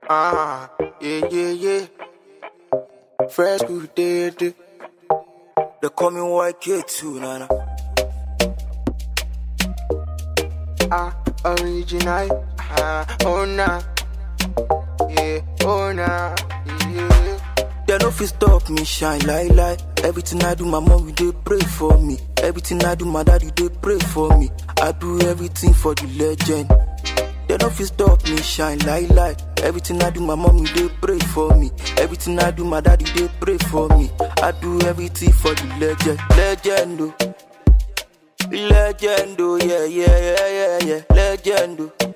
Ah, yeah, yeah, yeah. Fresh good day, day. They call me YK too, nana. Ah, original. Ah, oh nah. Yeah, oh nah. Yeah. They no fit stop me shine like light. Everything I do, my mom will they pray for me. Everything I do, my daddy they pray for me. I do everything for the legend. They no fit stop me shine like light. Everything I do, my mom will they pray for me. Everything I do, my daddy they pray for me. I do everything for the legend, legend. oh. Legend, oh, yeah, yeah, yeah, yeah, yeah. Legend, oh.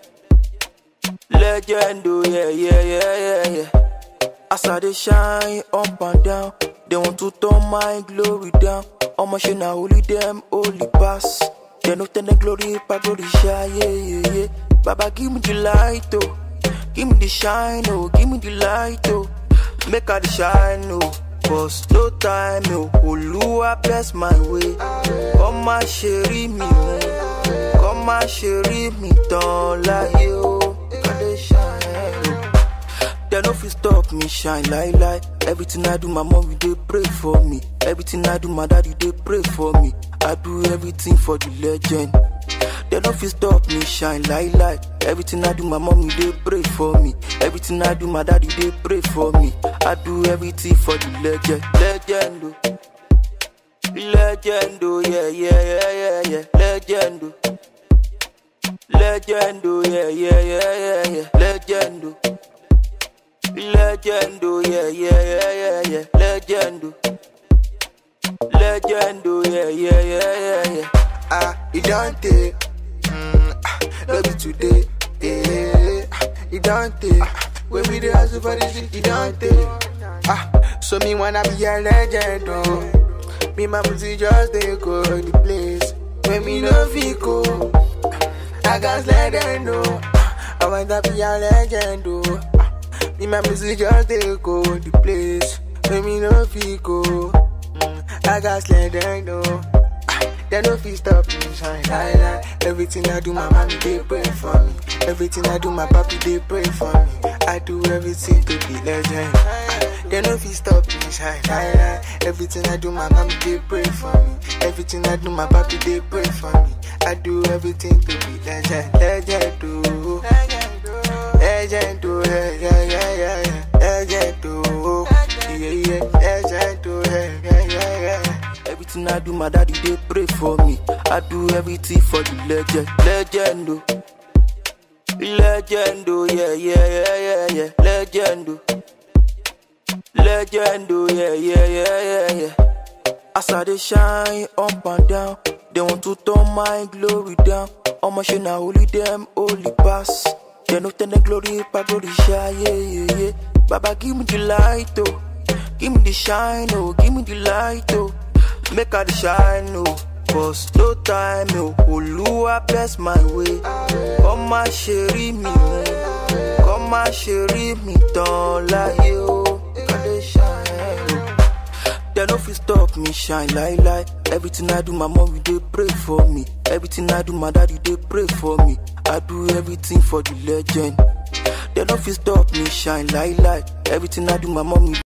Legend, oh, yeah, yeah, yeah, yeah, yeah. As I they shine up and down, they want to turn my glory down. All my shit now only them only pass. They no turn the glory, but glory shine, yeah, yeah, yeah. Baba, give me the light, oh. Give me the shine, oh. Give me the light, oh. Make her the shine, oh. Cause no time, oh. Oluwa bless my way. Come my sherry me, oh. Come my sherry me, don't lie, oh. Can they shine, oh. They no fit stop me shine like light. Everything I do, my mom will they pray for me. Everything I do, my daddy they pray for me. I do everything for the legend. They no fit stop me shine like light. Everything I do, my mom will they pray for me. Everything I do, my daddy they pray for me. I do everything for the legend, legend. oh. Legend, oh yeah, yeah, yeah, yeah, yeah. Legend, oh. Legend, oh yeah, yeah, yeah, yeah, yeah. Legend, oh. Legend, oh yeah, yeah, yeah, yeah, yeah. Legend, oh. Legend, oh yeah, yeah, yeah, yeah, yeah. Ah, it don't take, mm, ah, no be today, eh. Ah, It don't take, ah, when we dey hustle for this, shit, it don't take. Ah, so me wanna be a legend, oh. Me my music just dey go the place when me no fit go. I got let them know. I want to be a legend, oh. Me, my music just they go the place where me no fit go. Mm, I got let them know. They no fit stop me shine like that. Everything I do, my mommy they pray for me. Everything I do, my papi they pray for me. I do everything to be legend. They no fit stop me shine like that. Everything I do, my mommy they pray for me. Everything I do, my papi they pray for me. I do everything to be legend, legend, oh. Legend, oh, yeah, yeah, yeah, yeah, yeah. Legend, oh, yeah, yeah, legend, oh, yeah, yeah, yeah, yeah. Everything I do, my daddy they pray for me. I do everything for the legend, legend, oh. Legend, oh, yeah, yeah, yeah, yeah, yeah. Legend, oh. Legend, oh, yeah, yeah, yeah, yeah, yeah. As I they shine up and down, they want to turn my glory down. All my shit now only them only pass. They no turn the glory, but glory shine, yeah, yeah, yeah. Baba, give me the light, oh. Give me the shine, oh. Give me the light, oh. Make her the shine, oh. Cause no time, oh. Oluwa bless my way. Come my sherry me, oh. Come my sherry me, don't lie, oh. Can they shine, oh. They no fit stop me shine like light. Everything I do, my mom will they pray for me. Everything I do, my daddy they pray for me. I do everything for the legend. They no fit stop me shine like light. Everything I do, my mom will